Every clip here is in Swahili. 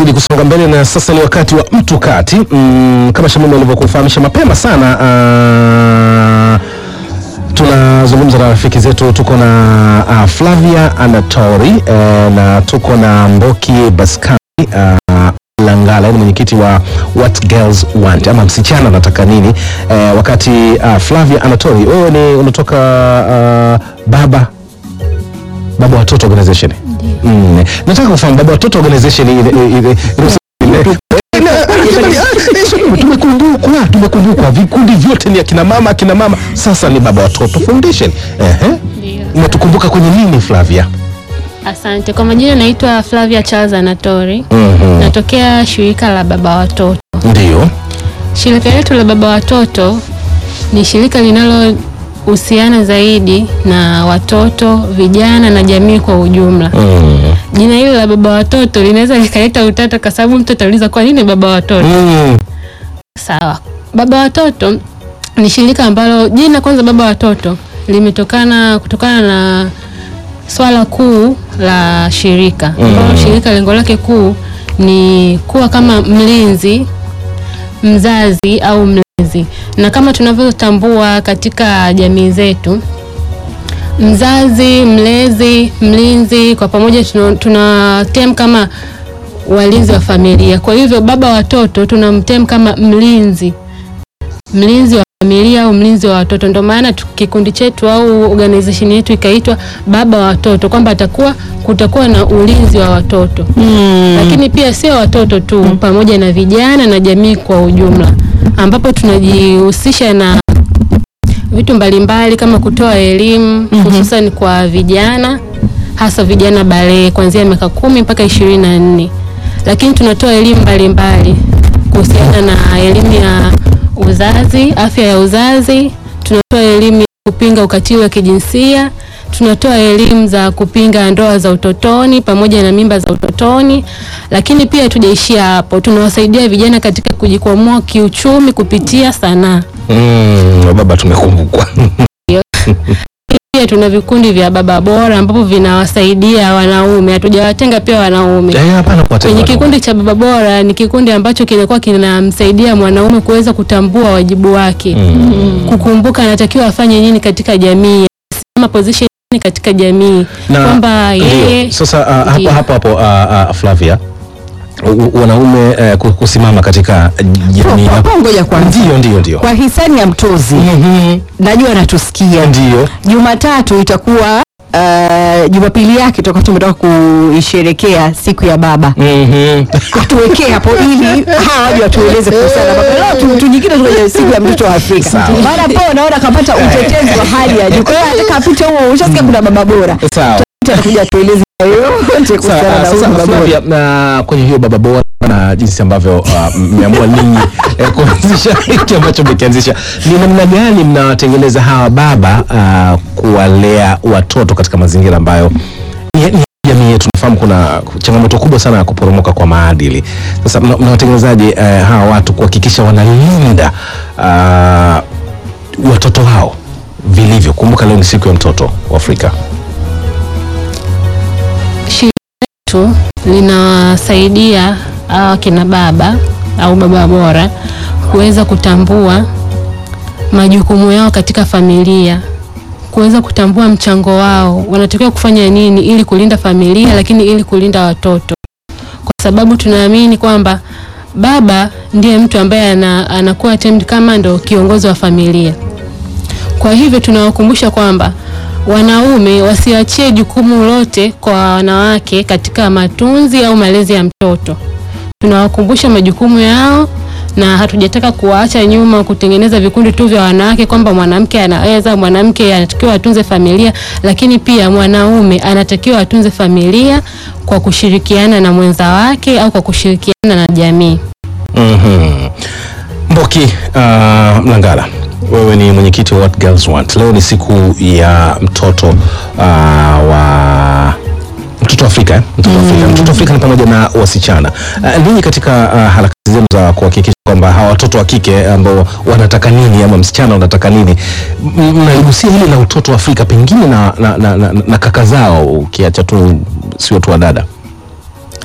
tunazidi kusonga mbele na sasa ni wakati wa mtu kati. Mm, kama Shamim alivyokufahamisha mapema sana ah, tunazungumza na rafiki zetu, tuko na uh, Flavia Anatori eh, na tuko na Mboki Baskani uh, Langala ni mwenyekiti wa What Girls Want ama msichana anataka nini eh, wakati uh, Flavia Anatori wewe ni unatoka uh, baba baba watoto organization mm. nataka kufahamu baba watoto organization ile ile- ile- ile- tumekumbukwa tumekumbukwa vikundi vyote ni akina mama akina mama sasa ni baba watoto foundation ehe Ndio. unatukumbuka kwenye nini Flavia Asante. Kwa majina naitwa Flavia Charles Anatori. Mhm. Natokea shirika la baba watoto. ndio Shirika letu la baba watoto ni shirika linalohusiana zaidi na watoto, vijana na jamii kwa ujumla. Mm. Jina hili la baba watoto linaweza likaleta utata kwa sababu mtu atauliza kwa nini baba watoto? Mm. Sawa. Baba watoto ni shirika ambalo jina kwanza baba watoto limetokana kutokana na swala kuu la shirika ambalo shirika lengo lake kuu ni kuwa kama mlinzi mzazi au mlezi, na kama tunavyotambua katika jamii zetu, mzazi, mlezi, mlinzi kwa pamoja tuna, tuna tem kama walinzi wa familia. Kwa hivyo baba watoto tunamtem kama mlinzi, mlinzi wa familia au mlinzi wa watoto. Ndio maana tu- kikundi chetu au organization yetu ikaitwa baba wa watoto, kwamba atakuwa kutakuwa na ulinzi wa watoto lakini pia sio watoto tu, pamoja na vijana na jamii kwa ujumla, ambapo tunajihusisha na vitu mbalimbali kama kutoa elimu hususan kwa vijana, hasa vijana balehe kuanzia miaka kumi mpaka ishirini na nne lakini tunatoa elimu mbalimbali kuhusiana na elimu ya uzazi, afya ya uzazi, tunatoa elimu ya kupinga ukatili wa kijinsia, tunatoa elimu za kupinga ndoa za utotoni pamoja na mimba za utotoni, lakini pia tujaishia hapo, tunawasaidia vijana katika kujikwamua kiuchumi kupitia sanaa. Mm. baba tumekumbukwa Pia tuna vikundi vya baba bora ambapo vinawasaidia wanaume, hatujawatenga pia wanaume. Eh, hapana kuwatenga Kwenye wanaume. kikundi cha baba bora ni kikundi ambacho kinakuwa kinamsaidia mwanaume kuweza kutambua wajibu wake, kukumbuka anatakiwa afanye nini katika jamii, ama position nini katika jamii, Na- kwamba Ndio. yeye Sasa uh, hapo Ndio. hapo hapo uh, uh, Flavia u- u- wanaume uh, ku- kusimama katika jamii Kwa- kwa- ngoja kwanza. ndio ndio ndio Kwa hisani ya Mtozi, Mhm. najua anatusikia. ndio Jumatatu itakuwa uh, Jumapili yake tutakuwa tumetoka kuisherekea siku ya baba. Mhm. Tuwekee hapo ili hawa waje watueleze kuhusiana na baba. Leo tu- tujikite tu kwenye siku ya mtoto wa Afrika. Sawa. Maana po naona kapata utetezi wa hali ya juu. Kwa hiyo nataka apite huo, ushasikia kuna baba bora. sawa Atakuja atueleze yote kuhusiana Sawa, na sasa huyu baba bora. Flavia, na kwenye hiyo baba bora na jinsi ambavyo uh, mmeamua ninyi eh, kuanzisha hiki ambacho mmekianzisha, ni namna gani mnawatengeneza hawa baba uh, kuwalea watoto katika mazingira ambayo ni, ni jamii yetu nafahamu kuna changamoto kubwa sana ya kuporomoka kwa maadili. Sasa mna- mnawatengenezaje uh, hawa watu kuhakikisha wanalinda uh, watoto hao vilivyo? Kumbuka leo ni siku ya mtoto wa Afrika. shirika letu linawasaidia hawa kina baba au baba bora kuweza kutambua majukumu yao katika familia, kuweza kutambua mchango wao, wanatakiwa kufanya nini ili kulinda familia, lakini ili kulinda watoto, kwa sababu tunaamini kwamba baba ndiye mtu ambaye ana, anakuwa termed kama ndo kiongozi wa familia. Kwa hivyo tunawakumbusha kwamba wanaume wasiachie jukumu lote kwa wanawake katika matunzi au malezi ya mtoto. Tunawakumbusha majukumu yao na hatujataka kuwaacha nyuma kutengeneza vikundi tu vya wanawake kwamba mwanamke anaweza, mwanamke anatakiwa atunze familia, lakini pia mwanaume anatakiwa atunze familia kwa kushirikiana na mwenza wake au kwa kushirikiana na jamii. Mhm. Mboki uh, Mlangala, wewe ni mwenyekiti wa What Girls Want. Leo ni siku ya mtoto uh, wa mtoto wa Afrika eh? mtoto wa Afrika. Mtoto wa Afrika ni pamoja na wasichana. Uh, ninyi katika uh, harakati zenu za kuhakikisha kwamba hawa watoto wa kike ambao wanataka nini ama msichana wanataka nini, m- mnaligusia hili la utoto wa Afrika pengine na, na, na, na, na kaka zao, ukiacha tu sio tu wa dada.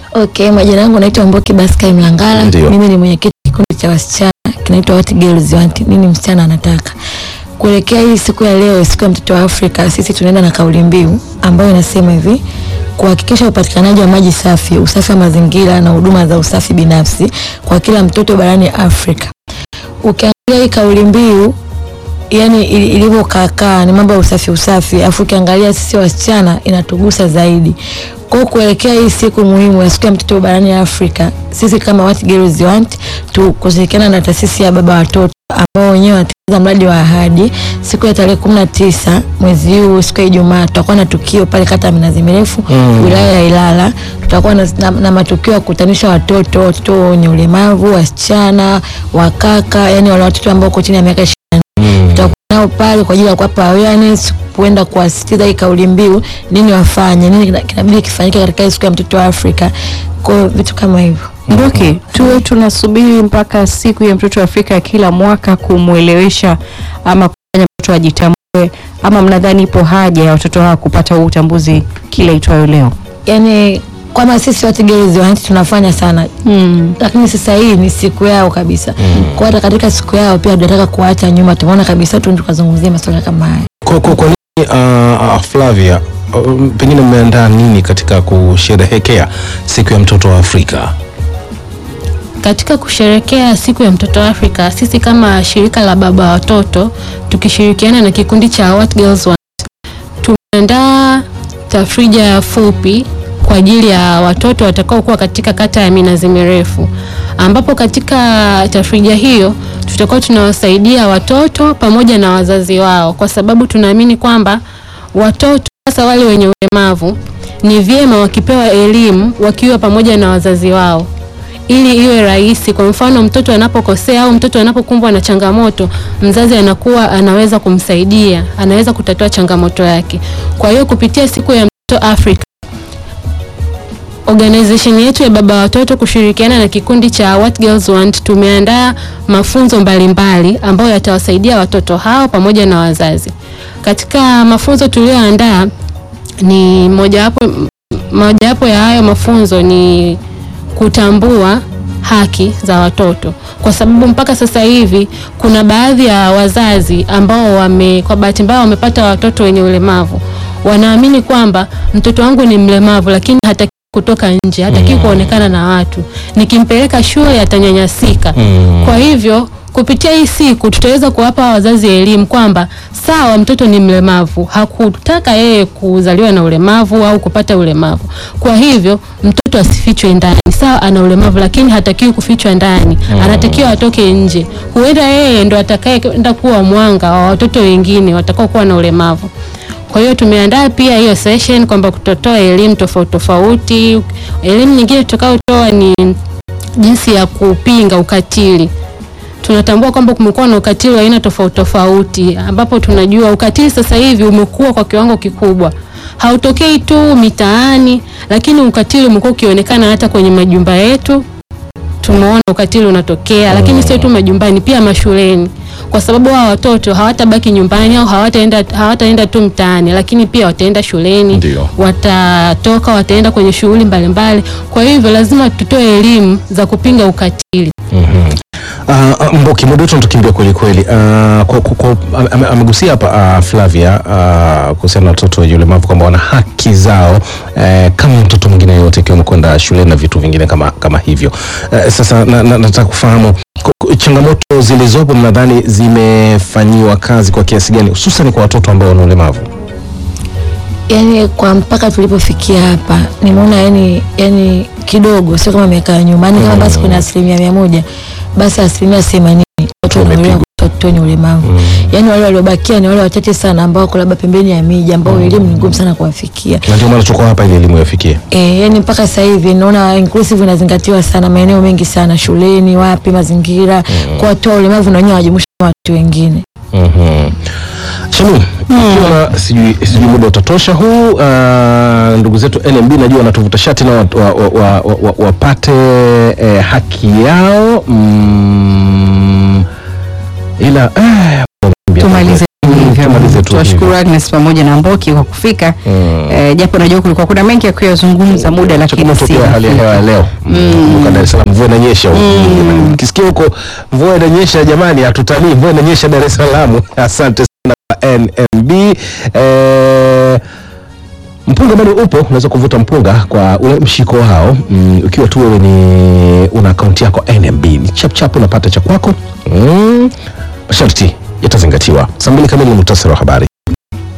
Okay, majina yangu naitwa Mboki Baskai Mlangala. Ndio. Mimi ni mwenyekiti kikundi cha wasichana kinaitwa What Girls Want, nini msichana anataka. Kuelekea hii siku ya leo, siku ya mtoto wa Afrika, sisi tunaenda na kauli mbiu ambayo inasema hivi: kuhakikisha upatikanaji wa maji safi, usafi wa mazingira na huduma za usafi binafsi kwa kila mtoto barani Afrika. Ukiangalia hii kauli mbiu yani ili- ilivyokaakaa ni mambo ya usafi usafi, afu ukiangalia sisi wasichana inatugusa zaidi. Kwa hiyo kuelekea hii siku muhimu ya siku ya mtoto barani Afrika, sisi kama What Girls Want tu kushirikiana na taasisi ya baba watoto ambao wenyewe wanatekeleza mradi wa ahadi, siku ya tarehe kumi na tisa mwezi huu, siku ya Ijumaa, tutakuwa na tukio pale kata ya Minazi Mirefu Mm. wilaya ya Ilala. Tutakuwa na, na, na matukio ya kukutanisha watoto, watoto wenye ulemavu, wasichana, wakaka, yani wale watoto ambao wako chini ya miaka tutakuwa nao pale kwa ajili ya kuwapa awareness, kuenda kuwasisitiza hii kauli mbiu, nini wafanye, nini kina- kinabidi kifanyike katika hii siku ya mtoto wa Afrika, kwa hiyo vitu kama hivyo. Mboki, tuwe tunasubiri mpaka siku ya mtoto wa Afrika ya kila mwaka kumwelewesha ama kufanya mtoto ajitambue, ama mnadhani ipo haja ya watoto hawa kupata huu utambuzi kila itwayo leo? Yani kama sisi What Girls Want tunafanya sana Mm. lakini sasa hii ni siku yao kabisa. Kwa hata katika siku yao pia tunataka kuacha nyuma, tumeona kabisa tu tukazungumzia masuala kama haya. Kwa, kwa, kwa nini uh, uh, Flavia uh, pengine mmeandaa nini katika kusherehekea siku ya mtoto wa Afrika? Katika kusherekea siku ya mtoto wa Afrika, sisi kama shirika la baba wa watoto tukishirikiana na kikundi cha What Girls Want tumeandaa tafrija fupi kwa ajili ya watoto watakaokuwa katika kata ya Minazi Mirefu, ambapo katika tafrija hiyo tutakuwa tunawasaidia watoto pamoja na wazazi wao, kwa sababu tunaamini kwamba watoto hasa wale wenye ulemavu ni vyema wakipewa elimu wakiwa pamoja na wazazi wao ili iwe rahisi. Kwa mfano, mtoto anapokosea au mtoto anapokumbwa na changamoto, mzazi anakuwa anaweza kumsaidia, anaweza kutatua changamoto yake. Kwa hiyo kupitia siku ya mtoto Afrika, organization yetu ya baba watoto kushirikiana na kikundi cha What Girls Want tumeandaa mafunzo mbalimbali ambayo yatawasaidia watoto hao pamoja na wazazi. Katika mafunzo tuliyoandaa ni mojawapo mojawapo ya hayo mafunzo ni kutambua haki za watoto, kwa sababu mpaka sasa hivi kuna baadhi ya wazazi ambao wame, kwa bahati mbaya wamepata watoto wenye ulemavu, wanaamini kwamba mtoto wangu ni mlemavu, lakini hataki kutoka nje, hataki kuonekana na watu, nikimpeleka shule atanyanyasika. Kwa hivyo kupitia hii siku tutaweza kuwapa wazazi elimu kwamba sawa, mtoto ni mlemavu, hakutaka yeye kuzaliwa na ulemavu au kupata ulemavu. Kwa hivyo mtoto asifichwe ndani. Sawa, ana ulemavu lakini hatakiwi kufichwa ndani, anatakiwa atoke nje. Huenda yeye ndo atakayeenda kuwa mwanga wa watoto wengine watakao kuwa na ulemavu. Kwa hiyo tumeandaa pia hiyo session kwamba kutotoa elimu tofauti tofauti. Elimu nyingine tutakayotoa ni jinsi ya kupinga ukatili tunatambua kwamba kumekuwa na ukatili wa aina tofauti tofauti, ambapo tunajua ukatili sasa hivi umekuwa kwa kiwango kikubwa. Hautokei tu mitaani, lakini ukatili umekuwa ukionekana hata kwenye majumba yetu. Tumeona ukatili unatokea, lakini sio tu majumbani, pia mashuleni, kwa sababu hawa watoto hawatabaki nyumbani au hawataenda hawataenda tu mtaani, lakini pia wataenda shuleni, Ndio. watatoka, wataenda kwenye shughuli mbalimbali. Kwa hivyo lazima tutoe elimu za kupinga ukatili. Uh, Mboki, muda wetu unatukimbia kweli kweli. Uh, kwa, kwa, kwa, ame- amegusia hapa uh, Flavia uh, kuhusiana na watoto wenye ulemavu kwamba wana haki zao uh, kama mtoto mwingine yoyote ikiwemo kwenda shuleni na vitu vingine kama, kama hivyo. Uh, sasa na, na, nataka kufahamu ku- ku- changamoto zilizopo mnadhani zimefanyiwa kazi kwa kiasi gani hususan kwa watoto ambao wana ulemavu? yani kwa mpaka tulipofikia hapa nimeona yani yani kidogo sio kama miaka ya nyuma yani kama basi kuna asilimia mia moja basi asilimia themanini watu wanaolewa watoto wenye ulemavu yani wale waliobakia ni wale wachache sana ambao wako labda pembeni ya miji ambao elimu ni ngumu sana kuwafikia Na ndio maana tuko hapa ili elimu yafikie. E, yani mpaka sasa hivi naona inclusive inazingatiwa sana maeneo mengi sana shuleni, wapi, mazingira kwa watu wa ulemavu na wenyewe wajumuisha na watu wengine. Mhm. Shamu, ikiwa sijui sijui muda utatosha huu uh, ndugu zetu NMB najua wanatuvuta shati na wapate wa, wa, wa, wa, wa, wapate, eh, haki yao mm, ila eh, Tumalize hivyo. tumalize tu Tuwashukuru Agnes pamoja na Mboki kwa kufika eh, japo najua kulikuwa kuna mengi ya kuyazungumza muda, lakini Changamoto si pia hali ya hewa ya leo kumbuka Dar es Salaam mvua inanyesha huko jamani. Kisikia huko mvua inanyesha jamani, hatutanii mvua inanyesha Dar es Salaam. Asante sana kwa NMB eh, mpunga bado upo, unaweza kuvuta mpunga kwa ule mshiko wao mm, ukiwa tu wewe ni una akaunti yako NMB, ni chap chap unapata cha kwako mm, masharti yatazingatiwa. Saa mbili kamili ni muhtasari wa habari.